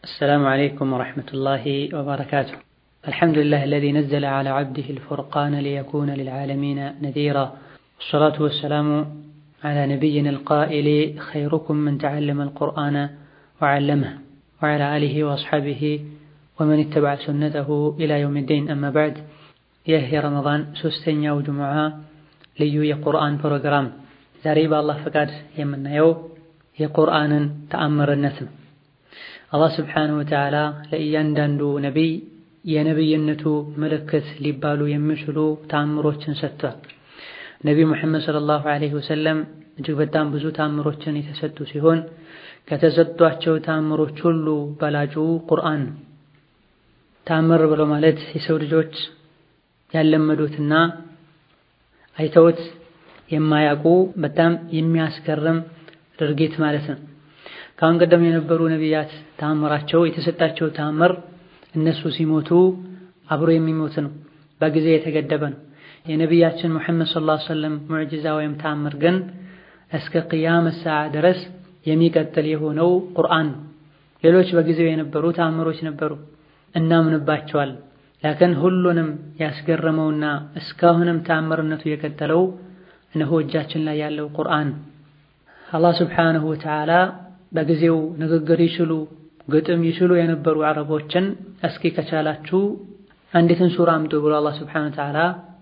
السلام عليكم ورحمة الله وبركاته الحمد لله الذي نزل على عبده الفرقان ليكون للعالمين نذيرا والصلاة والسلام على نبينا القائل خيركم من تعلم القرآن وعلمه وعلى آله وأصحابه ومن اتبع سنته إلى يوم الدين أما بعد ይህ የረመዳን ሶስተኛው ጁሙዓ ልዩ የቁርአን ፕሮግራም ዛሬ በአላህ ፈቃድ የምናየው የቁርአንን ተአምርነት ነው። አላህ ስብሓነሁ ወተዓላ ለእያንዳንዱ ነቢይ የነቢይነቱ ምልክት ሊባሉ የሚችሉ ተአምሮችን ሰጥቷል። ነቢይ ሙሐመድ ሰለላሁ ዐለይሂ ወሰለም እጅግ በጣም ብዙ ተአምሮችን የተሰጡ ሲሆን ከተሰጧቸው ተአምሮች ሁሉ በላጩ ቁርአን ነው። ተአምር ብሎ ማለት የሰው ልጆች ያለመዱትና አይተውት የማያውቁ በጣም የሚያስገርም ድርጊት ማለት ነው። ከአሁን ቀደም የነበሩ ነቢያት ተአምራቸው የተሰጣቸው ተአምር እነሱ ሲሞቱ አብሮ የሚሞት ነው፣ በጊዜ የተገደበ ነው። የነቢያችን ሙሐመድ ሰለላሁ ዐለይሂ ወሰለም ሙዕጂዛ ወይም ተአምር ግን እስከ ቅያመ ሰዓ ድረስ የሚቀጥል የሆነው ቁርአን ነው። ሌሎች በጊዜው የነበሩ ተአምሮች ነበሩ፣ እናምንባቸዋል። ላኪን ሁሉንም ያስገረመውና እስካሁንም ተአምርነቱ የቀጠለው እነሆ እጃችን ላይ ያለው ቁርአን አላህ ስብሓነሁ ወተዓላ በጊዜው ንግግር ይችሉ ግጥም ይችሉ የነበሩ አረቦችን እስኪ ከቻላችሁ አንዲትን ሱራ አምጡ ብሎ አላህ ስብሓነሁ ወተዓላ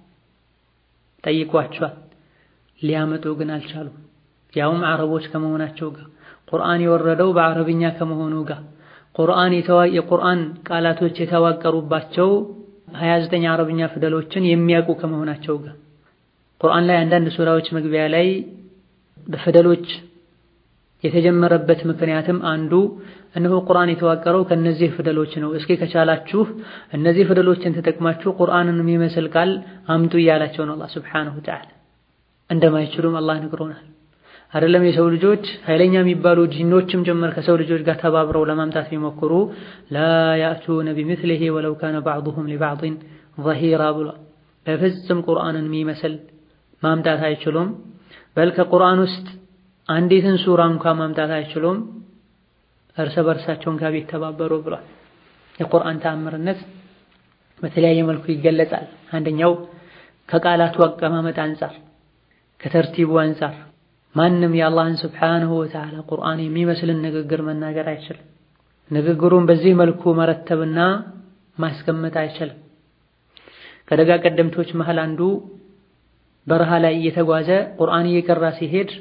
ጠይቋቸዋል። ሊያመጡ ግን አልቻሉም። ያውም አረቦች ከመሆናቸው ጋር ቁርአን የወረደው በአረብኛ ከመሆኑ ጋር ቁርአን የቁርአን ቃላቶች የተዋቀሩባቸው 29 አረብኛ ፊደሎችን የሚያውቁ ከመሆናቸው ጋር ቁርአን ላይ አንዳንድ ሱራዎች መግቢያ ላይ በፊደሎች የተጀመረበት ምክንያትም አንዱ እነሆ ቁርአን የተዋቀረው ከነዚህ ፊደሎች ነው፣ እስኪ ከቻላችሁ እነዚህ ፊደሎችን ተጠቅማችሁ ቁርአንን የሚመስል ቃል አምጡ እያላቸው ነው አላህ ሱብሓነሁ ወተዓላ። እንደማይችሉም አላህ ነግሮናል። አይደለም የሰው ልጆች ኃይለኛ የሚባሉ ጂኖችም ጭምር ከሰው ልጆች ጋር ተባብረው ለማምጣት ቢሞክሩ ላ ያእቱነ ቢሚስሊሂ ወለው ካነ ባዕዱሁም ሊባዕድን ዘሂራ ብሏል። በፍጹም ቁርአንን የሚመስል ማምጣት አይችሉም። በል ከቁርአን ውስጥ አንዲትን ሱራ እንኳን ማምጣት አይችሉም እርስ በርሳቸውን ጋር ቢተባበሩ ብሏል። የቁርአን ተአምርነት በተለያየ መልኩ ይገለጻል። አንደኛው ከቃላቱ አቀማመጥ አንጻር፣ ከተርቲቡ አንጻር ማንም የአላህን ስብሓንሁ ወተዓላ ቁርአን የሚመስልን ንግግር መናገር አይችልም። ንግግሩን በዚህ መልኩ መረተብና ማስቀመጥ አይችልም። ከደጋ ቀደምቶች መሃል አንዱ በረሃ ላይ እየተጓዘ ቁርአን እየቀራ ሲሄድ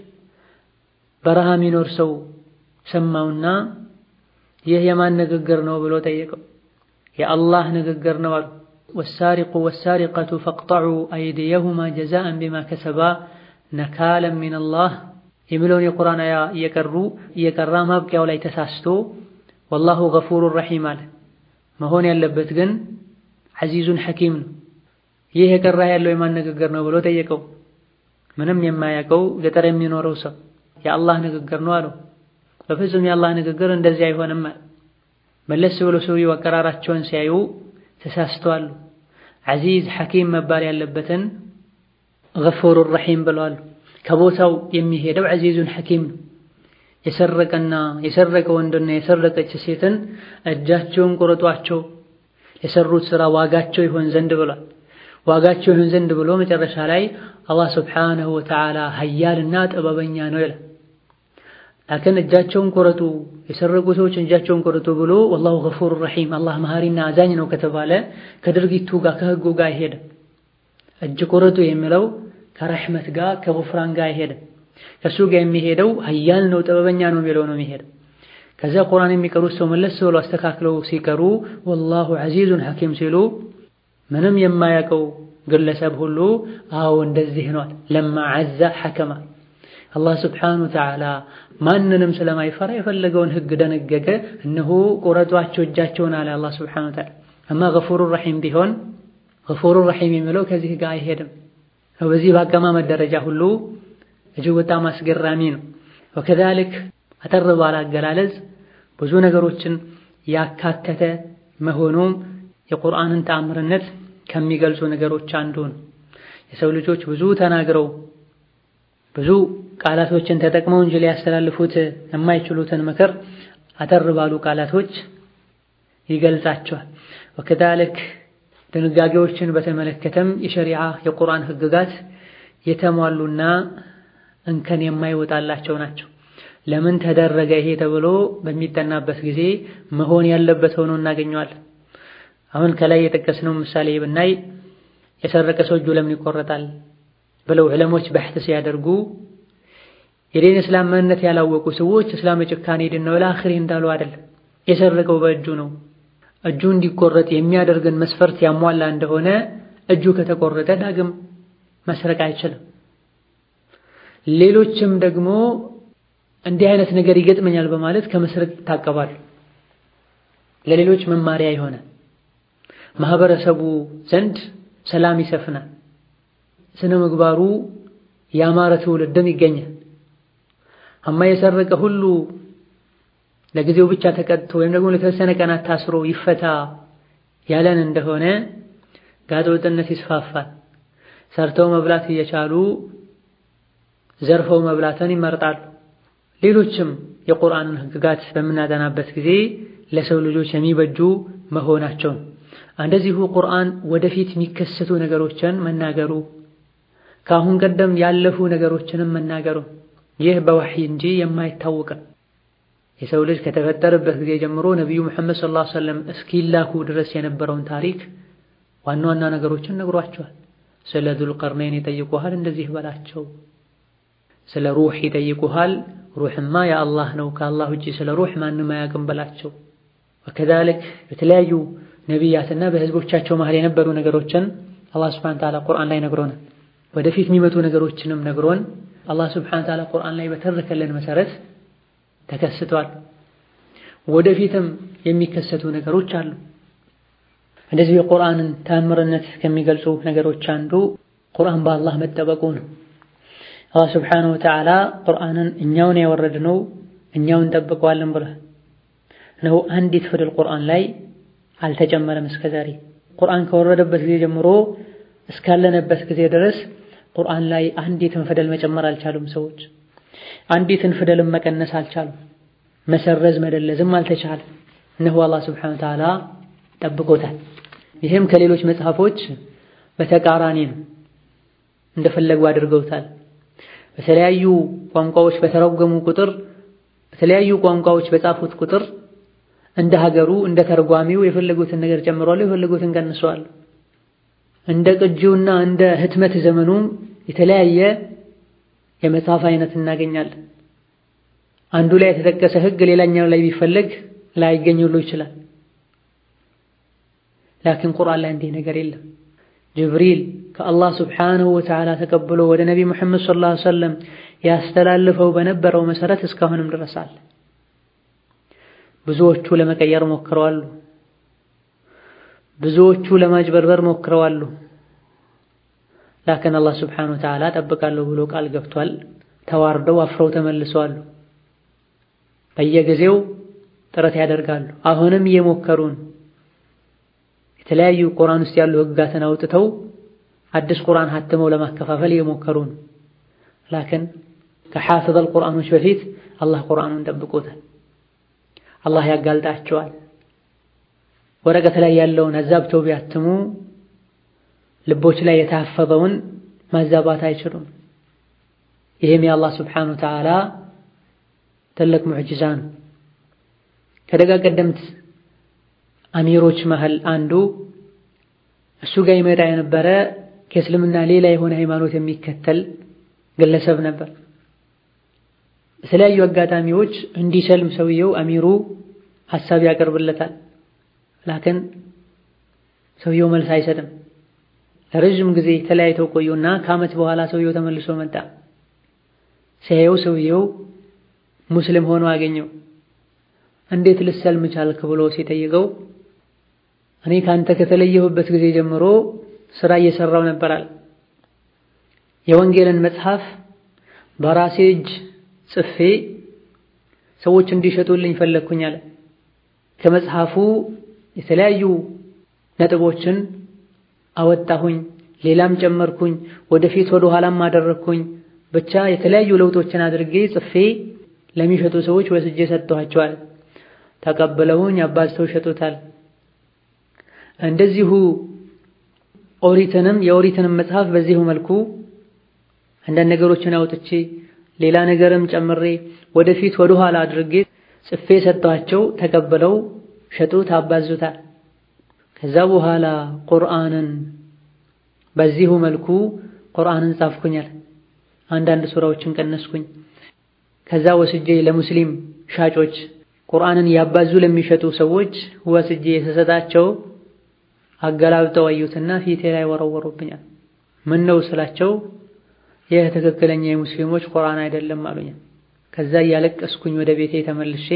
በረሃ የሚኖር ሰው ሰማውና ይህ የማን ንግግር ነው ብሎ ጠየቀው። የአላህ ንግግር ነው አሉ። ወሳሪቁ ወሳሪቀቱ ፈቅጠዑ አይዲየሁማ ጀዛአን ቢማ ከሰባ ነካለም ሚነላህ የሚለውን የቁርአን አያ እየቀሩ እየቀራ ማብቂያው ላይ ተሳስቶ ወላሁ ገፉሩን ረሒም አለ። መሆን ያለበት ግን ዐዚዙን ሐኪም ነው። ይህ የቀራ ያለው የማን ንግግር ነው ብሎ ጠየቀው። ምንም የማያውቀው ገጠር የሚኖረው ሰው የአላህ ንግግር ነው አለው። በፍጹም የአላህ ንግግር እንደዚህ አይሆንም አለ። መለስ ብሎ ሰውየው አቀራራቸውን ሲያዩ ተሳስተዋል። ዐዚዝ ሐኪም መባል ያለበትን ገፉሩ ረሒም ብለዋል። ከቦታው የሚሄደው ዐዚዙን ሐኪም ነው። የሰረቀና የሰረቀ ወንድና የሰረቀች ሴትን እጃቸውን ቁረጧቸው የሰሩት ሥራ ዋጋቸው ይሆን ዘንድ ብሏል። ዋጋቸው ይሆን ዘንድ ብሎ መጨረሻ ላይ አላህ ስብሓነሁ ወተዓላ ሀያልና ጥበበኛ ነው ይላል። ላኪን እጃቸውን ቁረጡ የሰረቁ ሰዎች እጃቸውን ቁረጡ ብሎ ወላሁ ገፉሩ ረሒም አላህ መሐሪና አዛኝ ነው ከተባለ ከድርጊቱ ጋር ከህጉ ጋር አይሄድም። እጅ ቁረጡ የሚለው ከረሕመት ጋር ከጉፍራን ጋር አይሄድም። ከሱ ጋር የሚሄደው ሀያል ነው ጥበበኛ ነው የሚለው ነው የሚሄደው። ከዚያ ቁርአን የሚቀሩት ሰው መለስ ብሎ አስተካክለው ሲቀሩ ወላሁ ዐዚዙን ሐኪም ሲሉ ምንም የማያውቀው ግለሰብ ሁሉ አዎ እንደዚህ ነዋል። ለማ ዐዛ ሐከማ አላህ ስብሓነሁ ወተዓላ ማንንም ስለማይፈራ የፈለገውን ህግ ደነገገ። እነሆ ቁረጧቸው እጃቸውን አለ አላህ ስብሓነሁ ወተዓላ። አማ ገፉሩ ረሒም ቢሆን ገፉሩ ረሒም የሚለው ከዚህ ጋር አይሄድም። በዚህ በአቀማመጥ ደረጃ ሁሉ እጅግ በጣም አስገራሚ ነው። ወከዛሊክ አጠር ባለ አገላለጽ ብዙ ነገሮችን ያካተተ መሆኑም የቁርአንን ተአምርነት ከሚገልጹ ነገሮች አንዱ ነው። የሰው ልጆች ብዙ ተናግረው ብዙ ቃላቶችን ተጠቅመው እንጂ ሊያስተላልፉት የማይችሉትን ምክር አጠር ባሉ ቃላቶች ይገልጻቸዋል። ወከዛልክ ድንጋጌዎችን በተመለከተም የሸሪዓ የቁርአን ህግጋት የተሟሉና እንከን የማይወጣላቸው ናቸው። ለምን ተደረገ ይሄ ተብሎ በሚጠናበት ጊዜ መሆን ያለበት ሆኖ እናገኘዋለን። አሁን ከላይ የጠቀስነው ምሳሌ ብናይ የሰረቀ ሰው እጁ ለምን ይቆረጣል ብለው ዕለሞች በሕት ሲያደርጉ የዲን እስላም ማንነት ያላወቁ ሰዎች እስላም የጭካኔ ዲን ነው ለአኺሪ እንዳሉ አይደለም። የሰረቀው በእጁ ነው። እጁ እንዲቆረጥ የሚያደርግን መስፈርት ያሟላ እንደሆነ እጁ ከተቆረጠ ዳግም መስረቅ አይችልም። ሌሎችም ደግሞ እንዲህ አይነት ነገር ይገጥመኛል በማለት ከመስረቅ ይታቀባሉ። ለሌሎች መማሪያ የሆነ ማህበረሰቡ ዘንድ ሰላም ይሰፍናል። ስነ ምግባሩ ያማረ ትውልድም ይገኛል። አማ የሰረቀ ሁሉ ለጊዜው ብቻ ተቀጥቶ ወይም ደግሞ ለተወሰነ ቀናት ታስሮ ይፈታ ያለን እንደሆነ ጋጠወጥነት ይስፋፋል። ሰርተው መብላት እየቻሉ ዘርፈው መብላትን ይመርጣሉ። ሌሎችም የቁርአንን ህግጋት በምናጠናበት ጊዜ ለሰው ልጆች የሚበጁ መሆናቸውን እንደዚሁ ቁርአን ወደፊት የሚከሰቱ ነገሮችን መናገሩ ከአሁን ቀደም ያለፉ ነገሮችንም መናገሩ ይህ በወሕይ እንጂ የማይታወቅም የሰው ልጅ ከተፈጠረበት ጊዜ ጀምሮ ነቢዩ ሙሐመድ ሰለላሁ ዐለይሂ ወሰለም እስኪላኩ ድረስ የነበረውን ታሪክ ዋና ዋና ነገሮችን ነግሯቸዋል። ስለ ዙልቀርነይን ይጠይቁሃል፣ እንደዚህ በላቸው። ስለ ሩህ ይጠይቁሃል፣ ሩህማ የአላህ ነው፣ ከአላህ ውጪ ስለ ሩህ ማንም አያውቅም በላቸው። ወከዛልክ በተለያዩ ነቢያትና በህዝቦቻቸው መሃል የነበሩ ነገሮችን አላህ ሱብሓነሁ ወተዓላ ቁርአን ላይ ነግሮናል። ወደፊት የሚመጡ ነገሮችንም ነግሮን አላህ ሱብሓነሁ ወተዓላ ቁርአን ላይ በተረከልን መሰረት ተከስቷል። ወደፊትም የሚከሰቱ ነገሮች አሉ። እንደዚህ የቁርአንን ተአምርነት ከሚገልጹ ነገሮች አንዱ ቁርአን በአላህ መጠበቁ ነው። አላህ ሱብሓነሁ ወተዓላ ቁርአንን እኛውን ያወረድነው እኛውን እንጠብቀዋለን ብሏል። ነው አንዲት ፊደል ቁርአን ላይ አልተጨመረም እስከ ዛሬ። ቁርአን ከወረደበት ጊዜ ጀምሮ እስካለንበት ጊዜ ድረስ ቁርአን ላይ አንዲትን ፊደል መጨመር አልቻሉም ሰዎች። አንዲትን ፊደልን መቀነስ አልቻሉም። መሰረዝ መደለዝም አልተቻለም። እነሆ አላህ ሱብሓነሁ ወተዓላ ጠብቆታል። ይህም ከሌሎች መጽሐፎች በተቃራኒ ነው። እንደፈለጉ አድርገውታል። በተለያዩ ቋንቋዎች በተረጎሙ ቁጥር በተለያዩ ቋንቋዎች በጻፉት ቁጥር እንደ ሀገሩ እንደ ተርጓሚው የፈለጉትን ነገር ጨምረዋል፣ የፈለጉትን ቀንሰዋል። እንደ ቅጂውና እንደ ህትመት ዘመኑም የተለያየ የመጽሐፍ አይነት እናገኛለን። አንዱ ላይ የተጠቀሰ ህግ ሌላኛው ላይ ቢፈለግ ላይገኝ ሁሉ ይችላል። ላኪን ቁርአን ላይ እንዲህ ነገር የለም። ጅብሪል ከአላህ ስብሓንሁ ወተዓላ ተቀብሎ ወደ ነቢ ሙሐመድ ሰለላሁ ዐለይሂ ወሰለም ያስተላልፈው በነበረው መሰረት እስካሁንም ድረስ አለ። ብዙዎቹ ለመቀየር ሞክረዋሉ። ብዙዎቹ ለማጭበርበር ሞክረዋሉ። ላኪን አላህ ስብሓንሁ ወተዓላ ጠብቃለሁ ብሎ ቃል ገብቷል። ተዋርደው አፍረው ተመልሰዋሉ። በየጊዜው ጥረት ያደርጋሉ። አሁንም እየሞከሩን የተለያዩ ቁርአን ውስጥ ያሉ ህግጋትን አውጥተው አዲስ ቁርአን ሀትመው ለማከፋፈል እየሞከሩ ነው። ላኪን ከሐፊዘል ቁርአኖች በፊት አላህ ቁርአኑን ጠብቆታል። አላህ ያጋልጣቸዋል። ወረቀት ላይ ያለውን አዛብተው ቢያትሙ ልቦች ላይ የታፈዘውን ማዛባት አይችሉም። ይህም የአላህ ስብሓነሁ ወተዓላ ትልቅ ሙዕጅዛ ነው። ከደጋ ቀደምት አሚሮች መሃል አንዱ እሱ ጋር ይመጣ የነበረ ከእስልምና ሌላ የሆነ ሃይማኖት የሚከተል ግለሰብ ነበር። በተለያዩ አጋጣሚዎች እንዲሰልም ሰውየው አሚሩ ሐሳብ ያቀርብለታል። ላክን ሰውየው መልስ አይሰጥም። ለረዥም ጊዜ ተለያይተው ቆዩና ከዓመት በኋላ ሰውየው ተመልሶ መጣ። ሲያየው ሰውየው ሙስሊም ሆኖ አገኘው። እንዴት ልሰልም ቻልክ ብሎ ሲጠይቀው እኔ ካንተ ከተለየሁበት ጊዜ ጀምሮ ስራ እየሰራው ነበራል። የወንጌልን መጽሐፍ በራሴ እጅ ጽፌ ሰዎች እንዲሸጡልኝ ፈለግኩኝ አለ። ከመጽሐፉ የተለያዩ ነጥቦችን አወጣሁኝ፣ ሌላም ጨመርኩኝ፣ ወደፊት ወደ ኋላም አደረግኩኝ። ብቻ የተለያዩ ለውጦችን አድርጌ ጽፌ ለሚሸጡ ሰዎች ወስጄ ሰጥቷቸዋል። ተቀብለውኝ አባዝተው ይሸጡታል። እንደዚሁ ኦሪትንም የኦሪትንም መጽሐፍ በዚሁ መልኩ አንዳንድ ነገሮችን አውጥቼ ሌላ ነገርም ጨምሬ ወደፊት ወደ ኋላ አድርጌ ጽፌ ሰጥቷቸው ተቀብለው ሸጡት፣ አባዙታል። ከዛ በኋላ ቁርአንን በዚሁ መልኩ ቁርአንን ጻፍኩኛል። አንዳንድ ሱራዎችን ቀነስኩኝ። ከዛ ወስጄ ለሙስሊም ሻጮች ቁርአንን ያባዙ ለሚሸጡ ሰዎች ወስጄ የተሰጣቸው አገላብጠው አዩትና ፊቴ ላይ ወረወሩብኛል። ምን ነው ስላቸው ይህ ትክክለኛ የሙስሊሞች ቁርአን አይደለም አሉኝ። ከዛ እያለቀስኩኝ ወደ ቤቴ ተመልሼ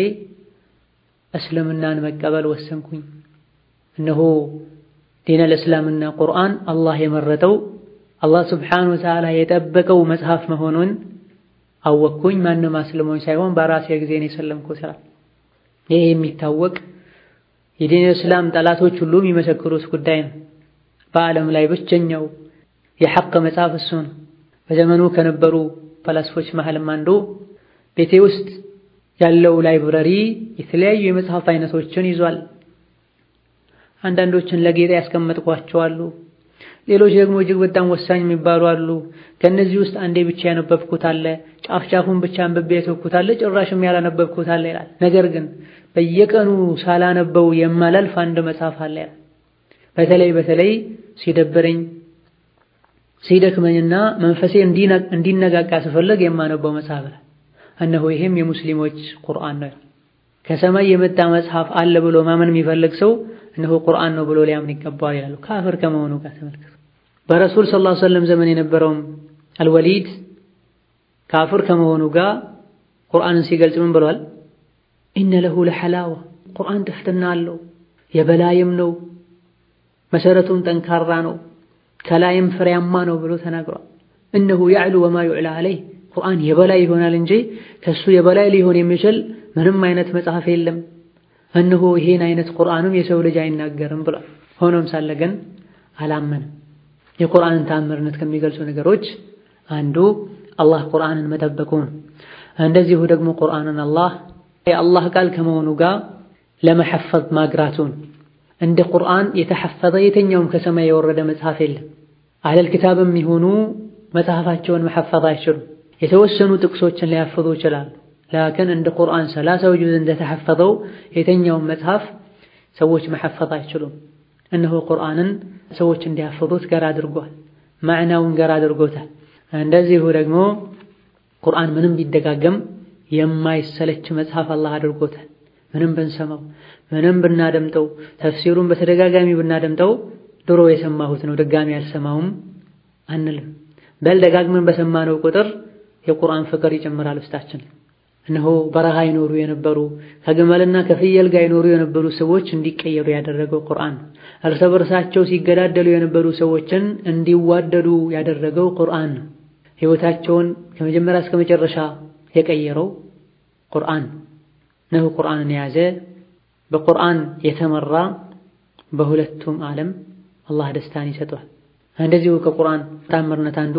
እስልምናን መቀበል ወሰንኩኝ። እነሆ ዲነል እስላምና ቁርአን አላህ የመረጠው አላህ ስብሓነሁ ወተዓላ የጠበቀው መጽሐፍ መሆኑን አወቅኩኝ። ማንም አስልሞኝ ሳይሆን በራሴ ጊዜ ነው የሰለምኩት። ስራ ይሄ የሚታወቅ የዲነል እስላም ጠላቶች ሁሉ የሚመሰክሩት ጉዳይ ነው። በዓለም ላይ ብቸኛው የሐቅ መጽሐፍ እሱ ነው። በዘመኑ ከነበሩ ፈላስፎች መሃልም አንዱ ቤቴ ውስጥ ያለው ላይብረሪ የተለያዩ የመጽሐፍ አይነቶችን ይዟል። አንዳንዶችን ለጌጥ ያስቀመጥኳቸው አሉ። ሌሎች ደግሞ እጅግ በጣም ወሳኝ የሚባሉ አሉ። ከነዚህ ውስጥ አንዴ ብቻ ያነበብኩት አለ፣ ጫፍ ጫፉን ብቻ አንብቤ የተውኩት አለ፣ ጭራሽም ያላነበብኩት አለ ይላል። ነገር ግን በየቀኑ ሳላነበው የማላልፍ አንድ መጽሐፍ አለ ይላል። በተለይ በተለይ ሲደብረኝ ሲደክመኝና መንፈሴ እንዲነቃቃ ስፈልግ የማነበው መጽሐፍ ነው። እነሆ ይሄም የሙስሊሞች ቁርአን ነው። ከሰማይ የመጣ መጽሐፍ አለ ብሎ ማመን የሚፈልግ ሰው እነሆ ቁርአን ነው ብሎ ሊያምን ይገባዋል ይላሉ። ካፍር ከመሆኑ ጋር ተመልከቱ። በረሱል ሰለላሁ ዐለይሂ ወሰለም ዘመን የነበረውም አልወሊድ ካፍር ከመሆኑ ጋር ቁርአንን ሲገልጽ ምን ብለዋል? ኢነ ለሁ ለሐላዋ ቁርአን ጥፍጥና አለው የበላይም ነው መሰረቱም ጠንካራ ነው ከላይም ፍሬያማ ነው ብሎ ተናግሯል። እነሁ ያዕሉ ወማ ዩዕላ አለይህ ቁርአን የበላይ ይሆናል እንጂ ከሱ የበላይ ሊሆን የሚችል ምንም አይነት መጽሐፍ የለም። እነሆ ይሄን አይነት ቁርአንም የሰው ልጅ አይናገርም ብሏል። ሆኖም ሳለ ግን አላመንም። የቁርአንን ተአምርነት ከሚገልጹ ነገሮች አንዱ አላህ ቁርአንን መጠበቁ ነው። እንደዚሁ ደግሞ ቁርአንን አላህ የአላህ ቃል ከመሆኑ ጋር ለመሐፈዝ ማግራቱን እንደ ቁርአን የተሐፈዘ የትኛውም ከሰማይ የወረደ መጽሐፍ የለም። አህለል ኪታብም ይሁኑ መጽሐፋቸውን መሐፈዝ አይችሉም። የተወሰኑ ጥቅሶችን ሊያፍዙ ይችላሉ። ላኪን እንደ ቁርአን ሰላሳው ጁዝ እንደተሐፈዘው የትኛውም መጽሐፍ ሰዎች መሐፈዝ አይችሉም። እነሆ ቁርአንን ሰዎች እንዲያፍዙት ገር አድርጓል። ማዕናውን ገር አድርጎታል። እንደዚሁ ደግሞ ቁርአን ምንም ቢደጋገም የማይሰለች መጽሐፍ አላህ አድርጎታል። ምንም ብንሰማው ምንም ብናደምጠው ተፍሲሩን በተደጋጋሚ ብናደምጠው ድሮ የሰማሁት ነው ድጋሚ አልሰማውም አንልም። በል ደጋግመን በሰማነው ቁጥር የቁርአን ፍቅር ይጨምራል ውስጣችን። እነሆ በረሃ ይኖሩ የነበሩ ከግመልና ከፍየል ጋር ይኖሩ የነበሩ ሰዎች እንዲቀየሩ ያደረገው ቁርአን ነው። እርስ በርሳቸው ሲገዳደሉ የነበሩ ሰዎችን እንዲዋደዱ ያደረገው ቁርአን ነው። ሕይወታቸውን ከመጀመሪያ እስከ መጨረሻ የቀየረው ቁርአን ነው። ቁርአንን የያዘ በቁርአን የተመራ በሁለቱም ዓለም አላህ ደስታን ይሰጠዋል። እንደዚሁ ከቁርአን ታምርነት አንዱ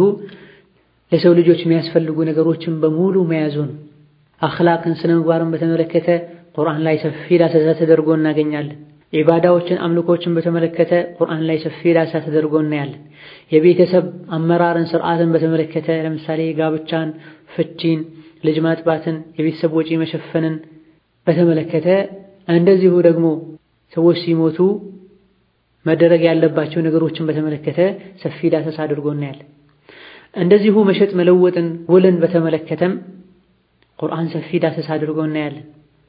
ለሰው ልጆች የሚያስፈልጉ ነገሮችን በሙሉ መያዙ ነው። አኽላቅን ስነ ምግባርን በተመለከተ ቁርአን ላይ ሰፊ ዳሰሳ ተደርጎ እናገኛለን። ዒባዳዎችን አምልኮችን በተመለከተ ቁርአን ላይ ሰፊ ዳሰሳ ተደርጎ እናያለን። የቤተሰብ አመራርን ስርዓትን በተመለከተ ለምሳሌ ጋብቻን፣ ፍቺን፣ ልጅ ማጥባትን፣ የቤተሰብ ወጪ መሸፈንን በተመለከተ እንደዚሁ ደግሞ ሰዎች ሲሞቱ መደረግ ያለባቸው ነገሮችን በተመለከተ ሰፊ ዳሰሳ አድርጎ እናያለን። እንደዚሁ መሸጥ መለወጥን፣ ውልን በተመለከተም ቁርአን ሰፊ ዳሰሳ አድርጎ እናያለን።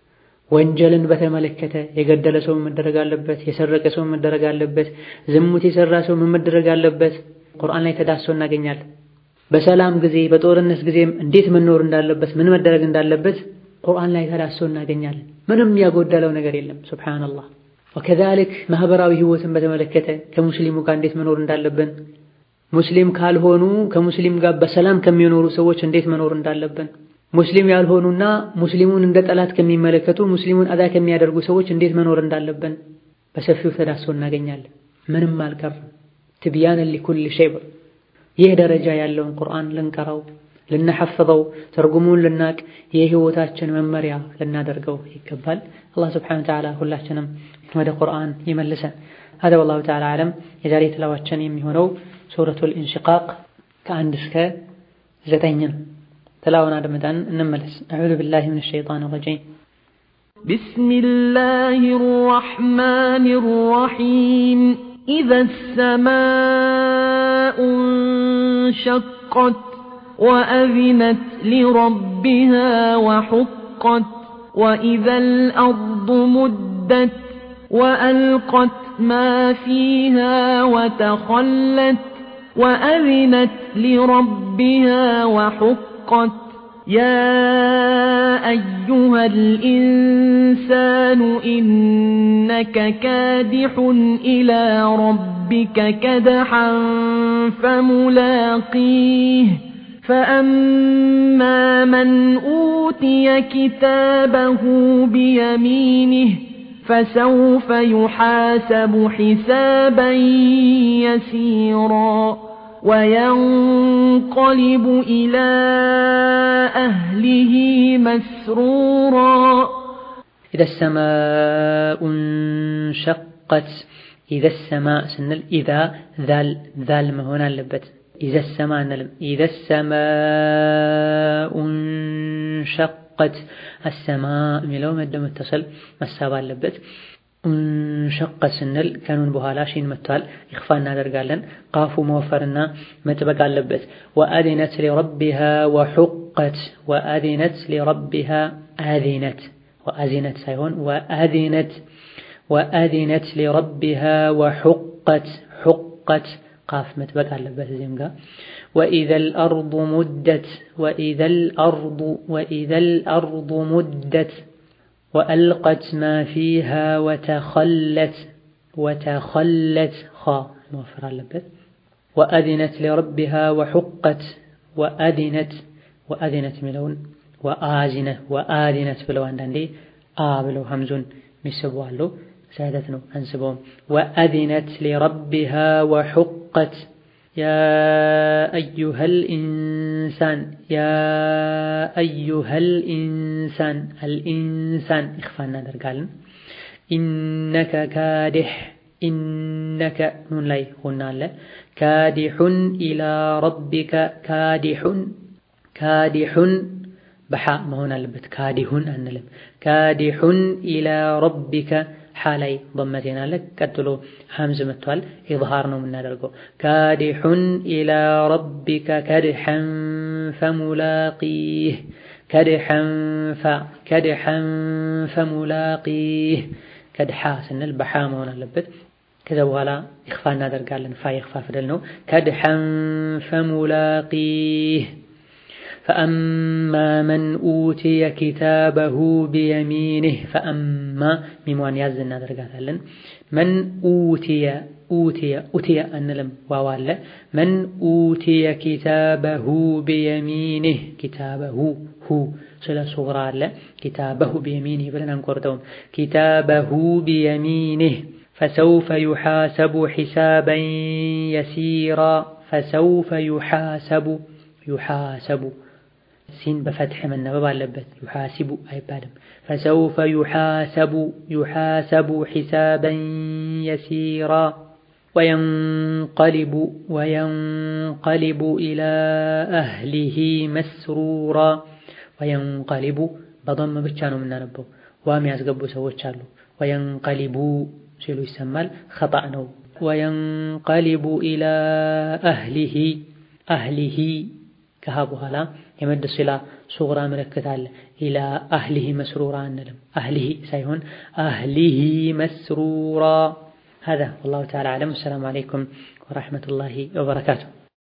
ወንጀልን በተመለከተ የገደለ ሰው መደረግ አለበት፣ የሰረቀ ሰው መደረግ አለበት፣ ዝሙት የሰራ ሰው መደረግ አለበት ቁርአን ላይ ተዳስሶ እናገኛለን። በሰላም ጊዜ በጦርነት ጊዜም እንዴት መኖር እንዳለበት ምን መደረግ እንዳለበት ቁርአን ላይ ተዳስሶ እናገኛለን። ምንም ያጎደለው ነገር የለም። ሱብሓነላህ። ወከዛሊክ ማህበራዊ ህይወትን በተመለከተ ከሙስሊሙ ጋር እንዴት መኖር እንዳለብን፣ ሙስሊም ካልሆኑ ከሙስሊም ጋር በሰላም ከሚኖሩ ሰዎች እንዴት መኖር እንዳለብን፣ ሙስሊም ያልሆኑና ሙስሊሙን እንደ ጠላት ከሚመለከቱ ሙስሊሙን አዛ ከሚያደርጉ ሰዎች እንዴት መኖር እንዳለብን በሰፊው ተዳስሶ እናገኛለን። ምንም አልቀርም። ትብያነን ሊኩል ሸይ ይህ ደረጃ ያለውን ቁርአን ልንቀራው ልናሐፍዘው ትርጉሙን ልናቅ የህይወታችን መመሪያ ልናደርገው ይገባል። አላህ ስብሐነሁ ወተዓላ ሁላችንም ወደ ቁርአን ይመልሰን። هذا والله تعالى أعلم የዛሬ ትላዋችን የሚሆነው ሱረቱል ኢንሽቃቅ ከአንድ እስከ ዘጠኝ ነው። ትላውን አድምጠን እንመለስ። أعوذ بالله من الشيطان الرجيم بسم الله الرحمن الرحيم إذا السماء انشقت وأذنت لربها وحقت وإذا الأرض مدت وألقت ما فيها وتخلت وأذنت لربها وحقت يا أيها الإنسان إنك كادح إلى ربك كدحا فملاقيه فأما من أوتي كتابه بيمينه فسوف يحاسب حسابا يسيرا وينقلب إلى أهله مسرورا إذا السماء انشقت إذا السماء سنل إذا ذال ذال ما هنا اللبت إذا السماء نلم إذا السماء انشقت السماء ملو مد متصل مسابا اللبت እንሸቀት ስንል ከኑን በኋላ ሺን መጥቷል። ይኽፋ እናደርጋለን። ቃፉ መወፈርና መጥበቅ አለበት። ወአዚነት ሊረቢሃ ወሑቀት ወአዚነት ሊረቢሃ አዚነት ወአዚነት ሳይሆን ወአዚነት ወአዚነት ሊረቢሃ ወሑቀት ሑቀት ቃፍ መጥበቅ አለበት እዚህም ጋር وإذا الأرض مدت وإذا الأرض وإذا الأرض مدت وألقت ما فيها وتخلت وتخلت خا موفر اللبت وأذنت لربها وحقت وأذنت وأذنت ملون وآزنة وآذنت بلو عندي آ بلو همزون ميسبوا له سادتنا أنسبهم وأذنت لربها وحقت يا أيها الإنسان يا أيها الإنسان الإنسان إخفانا درقالن إنك كادح إنك نون لاي قلنا له كادح إلى ربك كادح كادح بحاء ما هنا لبت كادح أنلم كادح إلى ربك ሓላይ ضመቴና አለ ቀጥሎ ሐምዝ መጥቷል። ኢዝሃር ነው የምናደርገው። ካዲሑን ኢላ ረቢከ ከድሐን ፈሙላቂህ ከድሐን ፈ ከድሐን ፈሙላቂህ ከድሓ ስንል በሓ መሆን አለበት። ከዛ በኋላ ኢኽፋ እናደርጋለን። ፋ ኢኽፋ ፊደል ነው። ከድሐን ፈሙላቂህ فأما من أوتي كتابه بيمينه فأما ميموان يازنا درجاتلن من أوتي أوتي أوتي أنلم ووالا من أوتي كتابه بيمينه كتابه هو سلا صغرى لا كتابه بيمينه بلنا نقردهم كتابه بيمينه فسوف يحاسب حسابا يسيرا فسوف يحاسب يحاسب ሲን በፈትሕ መነበብ አለበት። ዩሓሲቡ አይባልም። ፈሰውፈ ዩሓሰቡ ዩሓሰቡ ሒሳበን የሲራ ወየንቀሊቡ ወየንቀሊቡ ኢላ አህሊሂ መስሩራ ወየንቀሊቡ በደም ብቻ ነው የምናነበው። ዋም ያስገቡ ሰዎች አሉ። ወየንቀሊቡ ሲሉ ይሰማል። ኸጣእ ነው። ወየንቀሊቡ ኢላ አህሊሂ አህሊሂ ከሃ በኋላ የመድ ሲላ ሱግራ ምልክት አለ። ኢላ አህሊሂ መስሩራ አንልም። አህሊሂ ሳይሆን አህሊሂ መስሩራ። هذا والله تعالى أعلم السلام عليكم ورحمة الله وبركاته